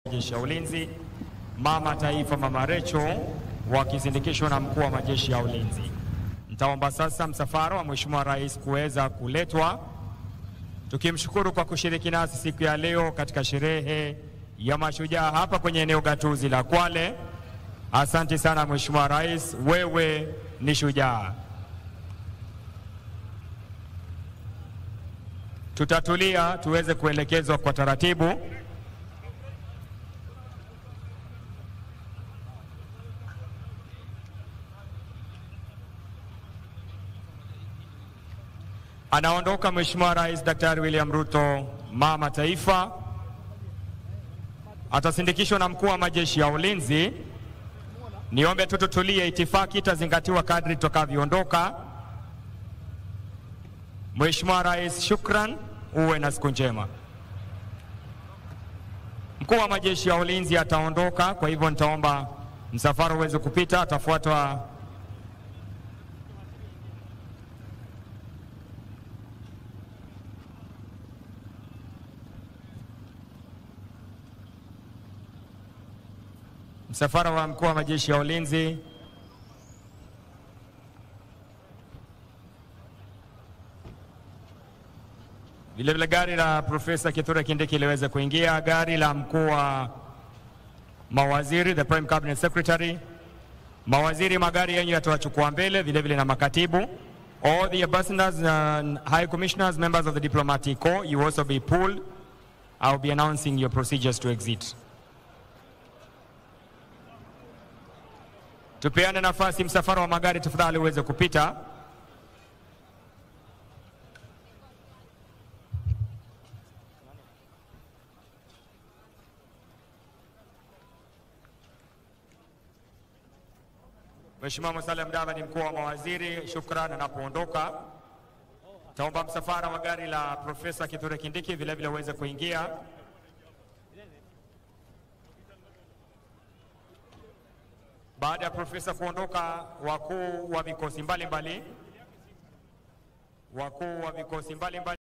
majeshi ya ulinzi, mama taifa Mama Recho wakisindikishwa na mkuu wa majeshi ya ulinzi. Nitaomba sasa msafara wa Mheshimiwa Rais kuweza kuletwa, tukimshukuru kwa kushiriki nasi siku ya leo katika sherehe ya mashujaa hapa kwenye eneo gatuzi la Kwale. Asante sana Mheshimiwa Rais, wewe ni shujaa. Tutatulia tuweze kuelekezwa kwa taratibu. Anaondoka Mheshimiwa Rais Daktari William Ruto, mama taifa, atasindikishwa na mkuu wa majeshi ya ulinzi. Niombe tu tutulie, itifaki itazingatiwa kadri tutakavyoondoka. Mheshimiwa Rais, shukran, uwe na siku njema. Mkuu wa majeshi ya ulinzi ataondoka, kwa hivyo nitaomba msafara uweze kupita, atafuatwa msafara wa mkuu wa majeshi ya ulinzi vilevile gari la Profesa Kithure Kindiki liweze kuingia, gari la mkuu wa mawaziri, the prime cabinet secretary. Mawaziri, magari yenyu yatawachukua mbele, vilevile na makatibu. All the ambassadors and high commissioners, members of the diplomatic corps, you also be pulled. I'll be announcing your procedures to exit. Tupeane nafasi msafara wa magari tafadhali uweze kupita. Mheshimiwa Musalia Mudavadi, mkuu wa mawaziri, shukran anapoondoka. Taomba msafara wa gari la Profesa Kithure Kindiki vilevile uweze kuingia. Baada ya profesa kuondoka, wakuu wa vikosi mbalimbali wakuu wa vikosi mbalimbali